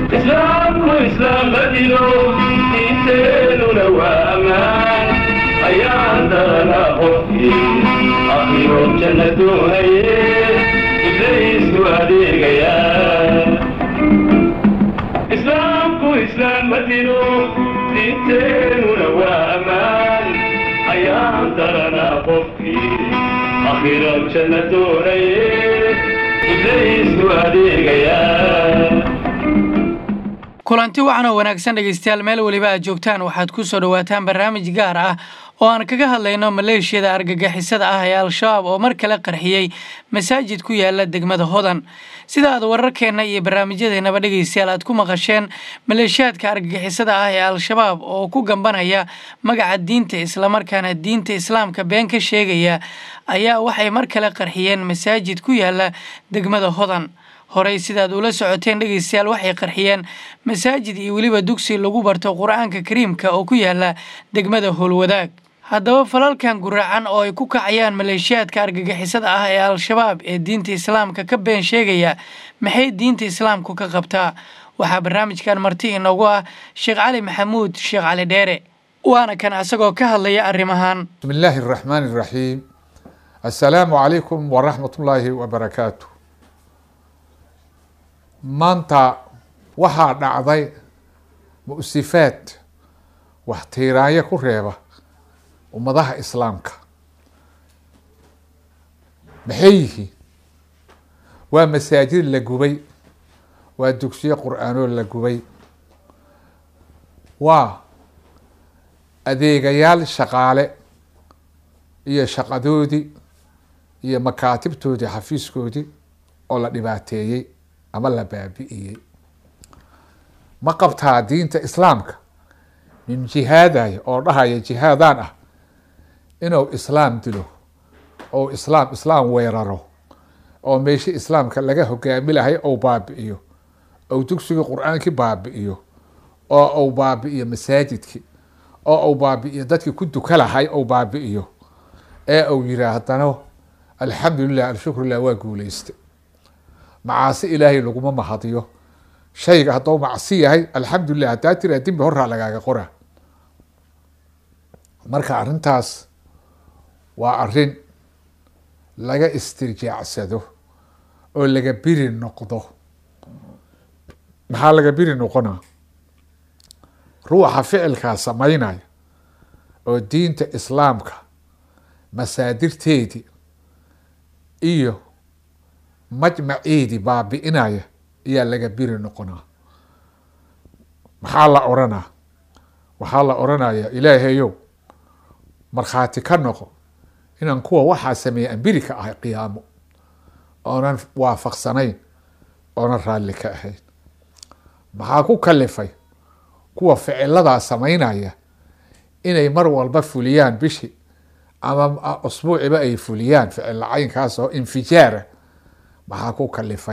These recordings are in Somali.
islaamku islaamadino diinteenuna waa ammaan ayaan darana qofkii akhiro janna doonaye ibliisku adeegaya islaamku islaamadino diinteenuna waa ammaan ayaan darana qofkii akhiro janna doonaye ibliisku adeegaya kulanti wacan oo wanaagsan dhegeystayaal meel weliba aad joogtaan waxaad ku soo dhowaataan barnaamij gaar ah oo aan kaga hadlayno maleeshiyada argagixisada ah ee al-shabaab oo mar kale qarxiyey masaajid ku yaala degmada hodan sida aad wararkeenna iyo barnaamijyadeennaba dhegeystayaal aad ku maqasheen maleeshiyaadka argagixisada ah ee al-shabaab oo ku gambanaya magaca diinta islamarkaana diinta islaamka been ka sheegaya ayaa waxay mar kale qarxiyeen masaajid ku yaala degmada hodan horey sidaad ula socoteen dhegeystayaal waxay qarxiyeen masaajid iyo weliba dugsi lagu barto qur-aanka kariimka oo ku yaala degmada howlwadaag haddaba falalkan guracan oo ay ku kacayaan maleeshiyaadka argagixisada ah ee al-shabaab ee diinta islaamka ka been sheegaya maxay diinta islaamku ka qabtaa waxaa barnaamijkan marti inoogu ah sheekh cali maxamuud sheekh cali dheere waana kan asagoo ka hadlaya arrimahan بسم الله الرحمن الرحيم السلام عليكم ورحمة الله وبركاته maanta waxaa dhacday mu-sifaad wax tiiraanyo ku reeba ummadaha islaamka maxay yihiin waa masaajid la gubay waa dugsiyo qur-aanoo la gubay waa adeegayaal shaqaale iyo shaqadoodii iyo makaatibtoodii xafiiskoodii oo la dhibaateeyey ama la baabi'iyey ma qabtaa diinta islaamka nin jihaadaya oo dhahaya jihaadaan ah inuu islaam dilo ou islaam islaam weeraro oo meeshi islaamka laga hogaami lahay ou baabi'iyo ou dugsigii qur-aankii baabi'iyo oo ou baabi'iyo masaajidkii oo ou baabi'iyo dadkii ku duka lahay ou baabi'iyo ee uu yihaahdano alxamdu lilah alshukrulah waa guuleystay macaasi ilaahay laguma mahadiyo shayga hadduu macsi yahay alxamdulilah haddaa tiraa dembi horaa lagaaga qora marka arrintaas waa arrin laga istirjaacsado oo laga biri noqdo maxaa laga biri noqona ruuxa ficilkaa samaynaya oo diinta islaamka masaadirteedii iyo majmaceedii baabi'inaya ayaa laga biri noqonaa maxaa la oranaa waxaa la oranaya ilaahayow markhaati ka noqo inaan kuwa waxaa sameeyay aan biri ka ahay qiyaamo oonan waafaqsanayn oonan raalli ka ahayn maxaa ku kalifay kuwa ficiladaa samaynaya inay mar walba fuliyaan bishi ama usbuuciba ay fuliyaan ficil caynkaas oo infijaara maxaa ku kalifay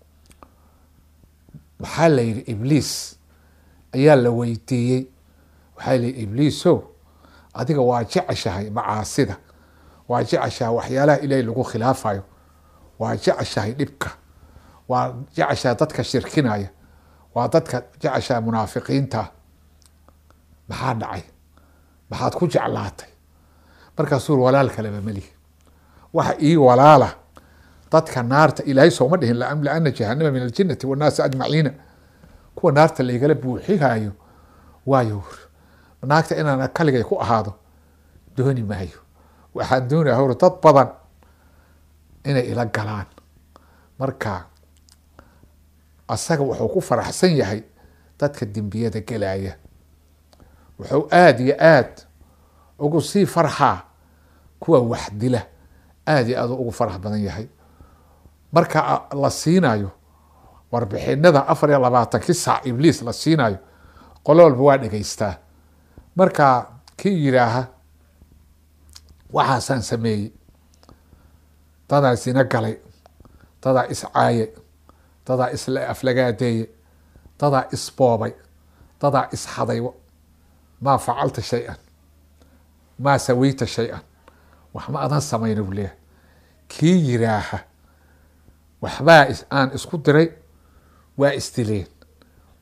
waxaa la yihi ibliis ayaa la weydiiyey waxaa la yihi ibliiso adiga waa jeceshahay macaasida waa jeceshahay waxyaalaha ilaahay lagu khilaafayo waa jeceshahay dhibka waa jeceshahay dadka shirkinaya waa dadka jeceshahay munaafiqiinta maxaa dhacay maxaad ku jeclaatay markaasuu walaal kaleba melihi waxa ii walaala dadka naarta ilaahay sooma dhihin laamlaana jahanama min aljinati wannaasi ajmaciina kuwa naarta laygala buuxihayo waayo naagta inaan kaligay ku ahaado dooni maayo waxaan doonaya hor dad badan inay ila galaan marka asaga wuxuu ku faraxsan yahay dadka dembiyada gelaya wuxuu aada iyo aad ugu sii farxaa kuwa wax dila aada iyo aad ugu farax badan yahay marka la siinayo warbixinada afar iyo labaatankii saac ibliis la siinayo qolo walba waa dhegeystaa marka kii yidhaaha waxaasaan sameeyey dadaa sina galay dadaa iscaayay dadaa isla aflagaadeeyey dadaa isboobay dadaa isxaday maa facalta shay-an maa saweyta shay-an wax ma adan samayna buu leeyahay kii yiraaha waxbaa aan isku diray waa isdileen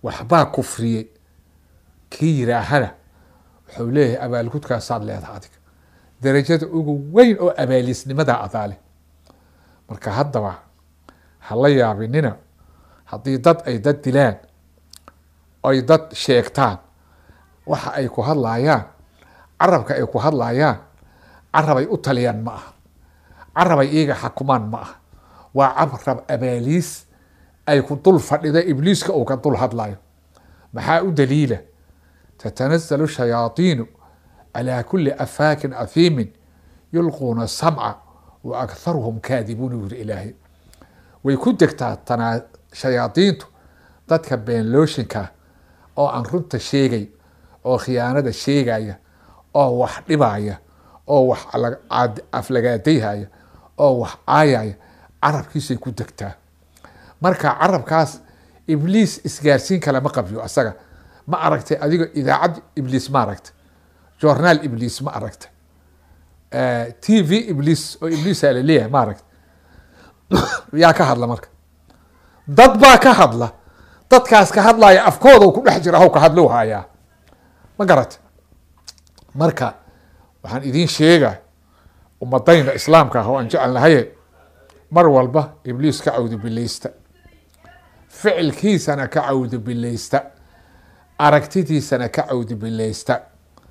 waxbaa kufriyey kii yiraahana wuxuu leeyahay abaalgudkaasaad leedaha adiga darajada ugu weyn oo abaalisnimadaa adaa leh marka haddaba ha la yaabinina haddii dad ay dad dilaan ay dad sheegtaan waxa ay ku hadlaayaan carabka ay ku hadlaayaan carabay u taliyaan ma aha carabay iyaga xakumaan ma aha waa carab abaaliis ay ku dul fadhida ibliiska uu ka dul hadlayo maxaa u daliila tatanazalu shayaadiinu calaa kuli afaakin afiimin yulquuna samca wa akharuhum kaadibuun uu yiri ilaahay way ku degtaa tanaa shayaadiintu dadka beenlooshinka oo aan runta sheegay oo khiyaanada sheegaya oo wax dhibaya oo wax aflagaadayhaya oo wax caayaya carabkiisay ku degtaa marka carabkaas ibliis isgaarsiin kale ma qabyo asaga ma aragtay adigo idaacad ibliis ma aragtay journaal ibliis ma aragtay t v ibliis oo ibliisa laleeyahay ma aragtay yaa ka hadla marka dad baa ka hadla dadkaas ka hadlaya afkooda ku dhex jira haw ka hadlou hayaa ma garata marka waxaan idiin sheega ummadayna islaamka ah oo aan jecelnahaye mar walba ibliis ka cawdo bilaysta ficilkiisana ka cawdo bilaysta aragtidiisana ka cawdo bilaysta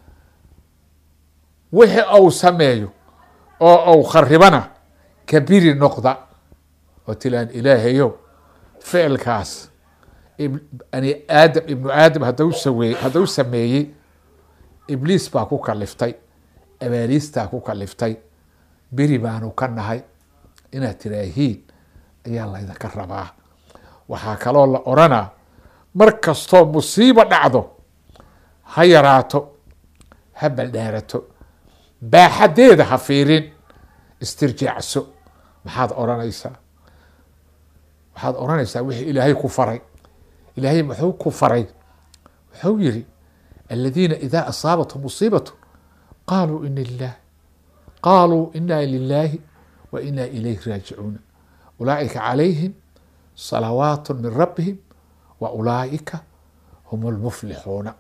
wixii ou sameeyo oo ou kharibana kabiri noqda oo tilaan ilaahayo ficilkaas bani aadam ibnu aadam hadau sawe haddau sameeyey ibliis baa ku kaliftay abaaliistaa ku kaliftay beri baanu ka nahay inaad tiraahiin ayaa laydinka rabaa waxaa kaloo la oranaa mar kastoo musiibo dhacdo ha yaraato ha baldhaarato baaxadeeda ha fiirin istirjaacso maxaad oranaysaa waxaad oranaysaa wixii ilaahay ku faray ilaahay muxuu ku faray wuxuu yiri aladiina idaa asaabathum musiibatu qaaluu ina lilah qaaluu ina lilaahi wa ina ilayhi raajicuuna ulaaئika calayhim salawaat min rabbihim wa ulaaئika hum اlmuflixuuna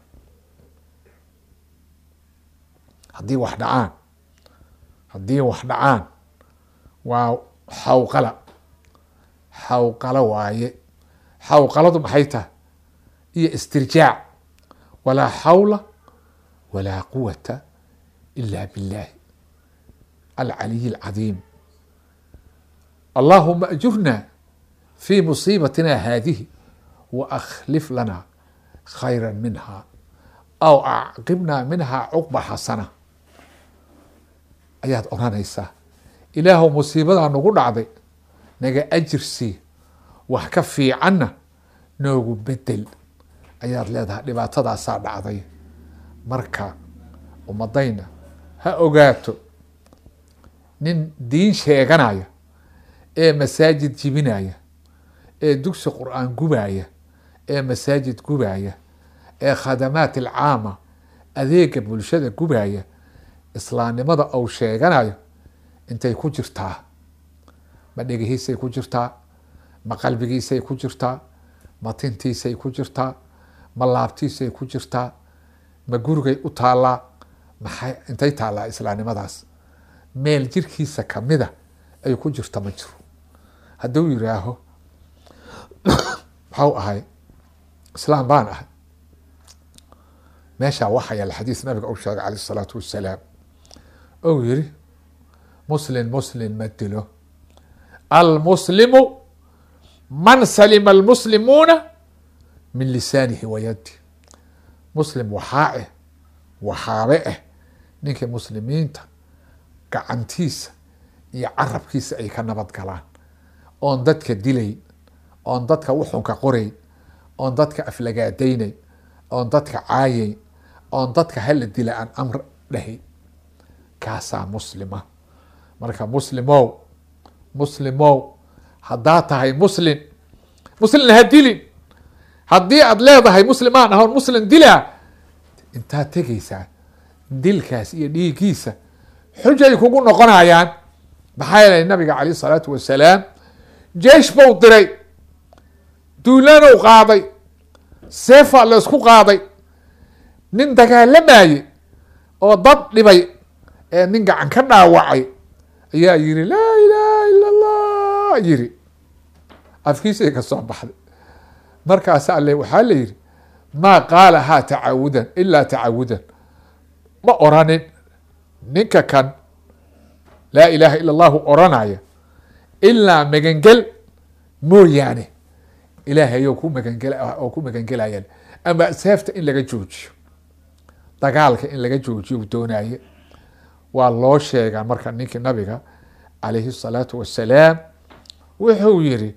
haddii wax dhacaan haddii wax dhacaan waa xawqala xawqalo waaye xawqaladu maxay tahay iyo istirjaac walaa xawla walaa quwata ila biاllahi alcaliy اlcadiim allahuma ajurna fi musiibatina haadihi wa akhlif lana khayra minha aw acqibna minha cuqba xasana ayaad oranaysaa ilaahu musiibadaa nagu dhacday naga ajirsii wax ka fiicanna noogu bedel ayaad leedahay dhibaatadaasaa dhacday marka ummadayna ha ogaato nin diin sheeganaya ee masaajid jibinaya ee dugsi qur-aan gubaya ee masaajid gubaya ee khadamaat alcaama adeega bulshada gubaya islaamnimada ou sheeganayo intay ku jirtaa ma dhegihiisay ku jirtaa ma qalbigiisay ku jirtaa ma tintiisay ku jirtaa ma laabtiisay ku jirtaa ma gurigay u taallaa maxay intay taallaa islaamnimadaas meel jirkiisa kamida ay ku jirta ma jiro hadduu yiraaho maxau ahay islaam baan ahay meeshaa waxaa yaala xadiis nabiga uu sheegay caleyh isalaatu wassalaam ou yiri muslin muslin ma dilo almuslimu man salima almuslimuuna min lisaanihi wa yadi muslim waxaa eh waxaabe ah ninkii muslimiinta gacantiisa iyo carabkiisa ay ka nabad galaan oon dadka dilayn oon dadka wuxunka qorayn oon dadka aflagaadaynayn oon dadka caayayn oon dadka hala dila aan amr dhahayn kaasaa muslima marka muslimow muslimow haddaa tahay muslin muslin ha dilin haddii aad leedahay muslimaan ahoon muslim dilaa intaad tegaysaa dilkaas iyo dhiiggiisa xujay kugu noqonayaan maxaa yeelay nabiga caleyh isalaatu wasalaam jeish bou diray duulanow qaaday seefaa la isku qaaday nin dagaalamayey oo dad dhibay ee nin gacan ka dhaawacay ayaa yiri laa ilaaha ila allah yiri afkiisay ka soo baxday markaas ale waxaa la yidhi maa qaalahaa tacawudan ilaa tacawudan ma oranin ninka kan laa ilaaha ila allahu oranaya ilaa magangel mooyaane ilaahayo ku magangel oo ku magangelayaan ama seefta in laga joojiyo dagaalka in laga joojiyo doonaye waa loo sheegaa marka ninkii nabiga calayhi الsalaatu wasalaam wuxuu yiri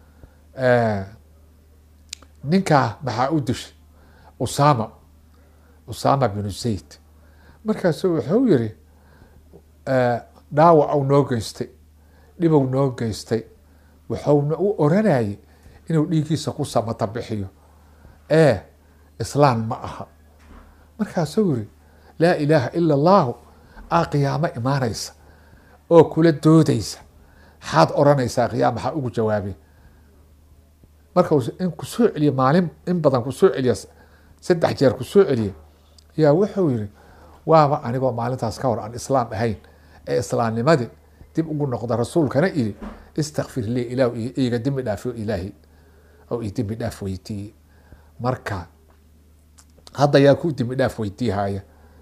ninkaa maxaa u dishay usama usama binu zayd markaasu wuxuu yiri dhaawac u noo geystay dhibow noo geystay wuxuuna u oranayay inuu dhiigiisa ku samata bixiyo ee islaan ma aha markaasuu yiri laa ilaaha ila allahu aa qiyaamo imaanaysa oo kula doodaysa maxaad oranaysaa qiyaama maxaa ugu jawaabay marka in kusoo celiye maalin in badan kusoo celiya saddex jeer kusoo celiye yaa wuxuu yiri waaba anigoo maalintaas ka hor aan islaam ahayn ee islaamnimadii dib ugu noqda rasuulkana iri istakfir li ilah iga dembi dhaafo ilaahi oo i dembi dhaaf weydiiye marka hadda yaa ku dembi dhaaf weydiihaya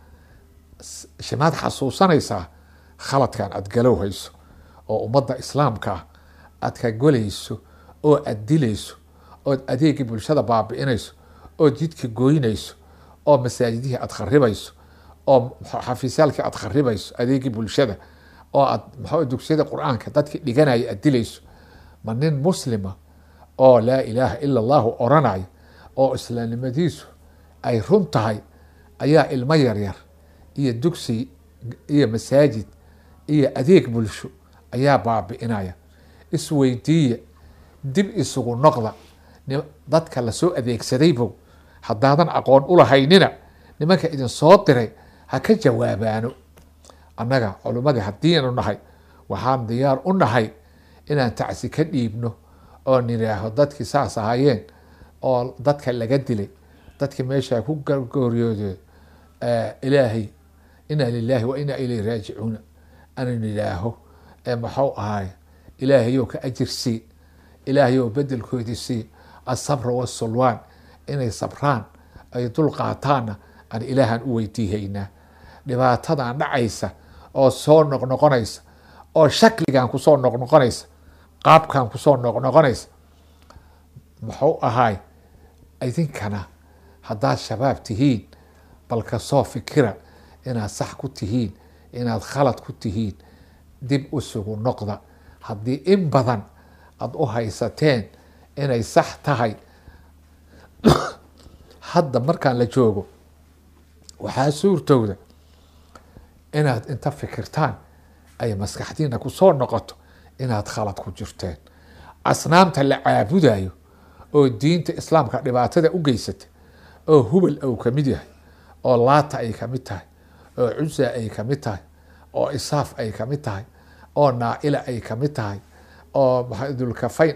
shimaad xasuusanaysaa khaladkan aad galow hayso oo ummadda islaamka ah aad ka golayso oo aad dilayso ood adeegii bulshada baabi'inayso ood jidka goynayso oo masaajidihii aad kharibayso oo xafiisyaalkii aad kharibayso adeegii bulshada oo aad maxaa dugsiyada qur-aanka dadkii dhiganaya aad dilayso ma nin muslima oo laa ilaaha ila allahu oranayo oo islaamnimadiisu ay run tahay ayaa ilmo yaryar iyo dugsi iyo masaajid iyo adeeg bulsho ayaa baabi'inaya isweydiiya dib isugu noqda dadka lasoo adeegsadaybow haddaadan aqoon ulahaynina nimanka idin soo diray ha ka jawaabaano annaga culimmadii haddiinu nahay waxaan diyaar u nahay inaan tacsi ka dhiibno oo nidhaaho dadkii saas ahaayeen oo dadka laga dilay dadkii meeshaa ku gooryoode ilaahay inaa lilaahi wa inaa ilayhi raajicuuna anu nidhaaho maxuu ahaay ilaahayow ka ajir sii ilaahayow bedelkoodii sii asabra wasulwaan inay sabraan ay dul qaataanna aan ilaahan u weydiihaynaa dhibaatadan dhacaysa oo soo noqnoqonaysa oo shakligan kusoo noqnoqonaysa qaabkan kusoo noqnoqonaysa muxuu ahaay idinkana haddaad shabaab tihiin bal kasoo fikira inaad sax ku tihiin inaad khalad ku tihiin dib usugu noqda haddii in badan aada u haysateen inay sax tahay hadda markaan la joogo waxaa suurtowda inaad inta fikirtaan ay maskaxdiina kusoo noqoto inaad khalad ku jirteen asnaamta la caabudayo oo diinta islaamka dhibaatada u geysata oo hubal ou kamid yahay oo laata ay kamid tahay oo cusa ay kamid tahay oo isaaf ay kamid tahay oo naaila ay kamid tahay oo dulkafayn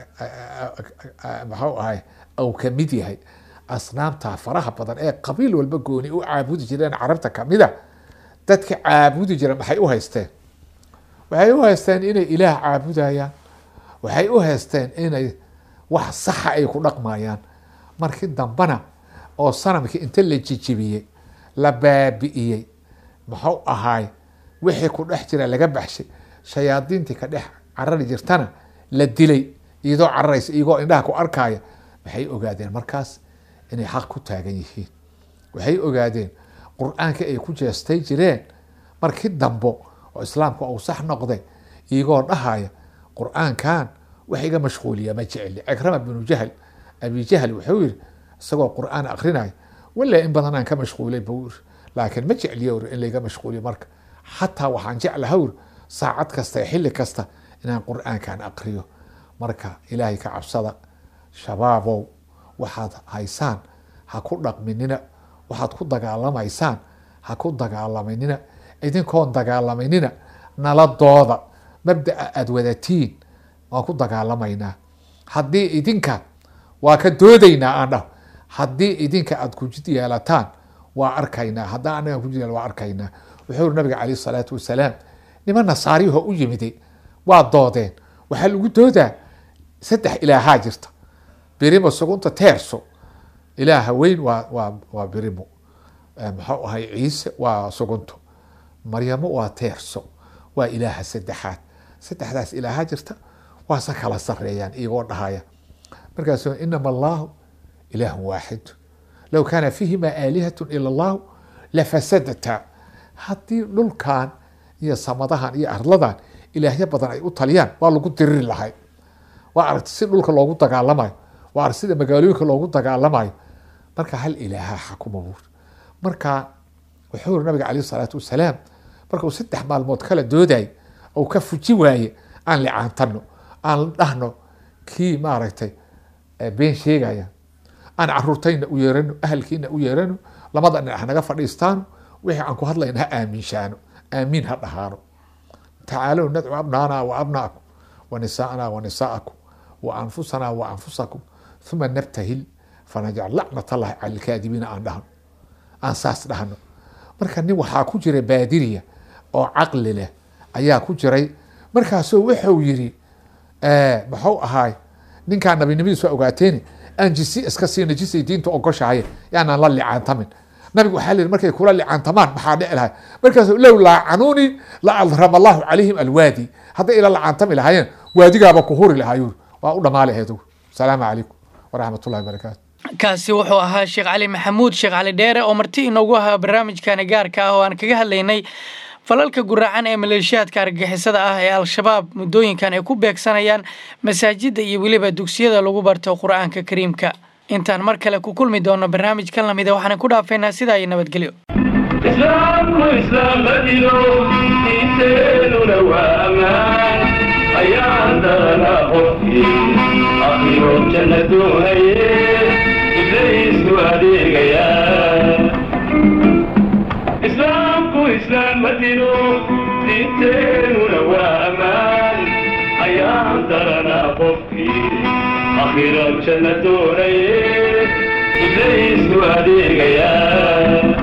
maxuu ahay ou kamid yahay asnaamta faraha badan ee qabiil walba gooni u caabudi jireen carabta kamida dadka caabudi jira maxay u haysteen waxay u haysteen inay ilaah caabudayaan waxay u haysteen inay wax saxa ay ku dhaqmayaan markii dambena oo sanamkii inta la jijibiyey la baabi'iyey muxuu ahaay wixii ku dhex jira laga baxshay shayaadiintii ka dhex carari jirtana la dilay iyadoo cararaysa iyagoo indhaha ku arkaya waxay ogaadeen markaas inay xaq ku taagan yihiin waxay ogaadeen qur-aanka ay ku jeestay jireen markii dambo oo islaamka uu sax noqday iyagoo dhahaya qur-aankan wax iga mashquuliya ma jeceli cikrama binu jahl abi jahl wuxuu yiri isagoo qur-aan akrinaya wala in badan aan ka mashquulay buu yiri laakiin ma jecliyo uri in layga mashquuliyo marka xataa waxaan jeclaha uri saacad kasta xilli kasta inaan qur-aankan akriyo marka ilaahay ka cabsada shabaabow waxaad haysaan ha ku dhaqminina waxaad ku dagaalamaysaan ha ku dagaalamanina idinkoon dagaalamanina nala dooda mabdaa aada wadatiin waan ku dagaalamaynaa haddii idinka waa ka doodaynaa aan dhaho haddii idinka aada kujid yeelataan waa arkaynaa haddaan anaga kujid yeel waa arkaynaa wuxuu yiri nabiga calayh salaatu wasalaam niman nasaariyaho u yimiday waa doodeen waxaa lagu doodaa saddex ilaahaa jirta birimo sugunta teerso ilaaha weyn waa waa waa birimo muxuu ahay ciise waa sugunto maryamo waa teerso waa ilaaha saddexaad saddexdaas ilaaha jirta waase kala sareeyaan iyagoo dhahaya markaasu inama allahu ilaahu waaxid low kaana fiihima aalihat ila allahu lafasadata haddii dhulkan iyo samadahan iyo arladan ilaahyo badan ay u taliyaan waa lagu diriri lahay waa aragti si dhulka loogu dagaalamayo waa aragti sida magaalooyinka loogu dagaalamayo marka hal ilaaha xakuma buur marka wuxuu yiri nabiga calayh salaatu wasalaam marka uu saddex maalmood kala dooday ou ka fuji waaye aan licaantano aan dhahno kii maaragtay been sheegaya aan caruurtayna u yeerano ahalkiina u yeerano lamada dhinac hanaga fadhiistaano wixii aan ku hadlayna ha aaminshaano aamiin ha dhahaano tacaalow nadcu abnaana wa abnaakum wa nisaana wa nisaakum wa anfusana wa anfusakum uma nabtahil fanajcal lacnat allahi cala alkaadibiina aan dhahno aan saas dhahno marka nin waxaa ku jira baadiriya oo caqli leh ayaa ku jiray markaasuu wuxuu yiri muxuu ahaay ninkaa nabinimadiisu ogaateeni aan jisi iska siina jisay diinta ogoshahay yaanaan la licaantamin nabigu waxaa lihi markay kula licaantamaan maxaa dhici lahay markaasu low laacanuuni la adrama allahu calayhim alwaadi hadday ila lacaantami lahaayeen waadigaaba ku huri lahaayuu waa u dhamaali aheed asalaamu calaykum waraxmat ullahi barakaatu kaasi wuxuu ahaa sheekh cali maxamuud sheekh cali dheere oo marti inoogu ahaa barnaamijkani gaarka ah oo aan kaga hadlaynay falalka guraacan ee maleeshiyaadka argagixisada ah ee al-shabaab muddooyinkan ay ku beegsanayaan masaajidda iyo weliba dugsiyada lagu barto qur-aanka kariimka intaan mar kale ku kulmi doono barnaamij kan lamida waxaan ku dhaafaynaa sidaa iyo nabadgelyo islaamku islaam madino diinteenuna waa ammaan ayaan daranaa qofkii akhiro janna doonaye ibliisku adeegayaa islaamku islaam madino diinteenuna waa ammaan ayaan daranaa qofkii akhiro janna doonaye ibliisku adeegayaa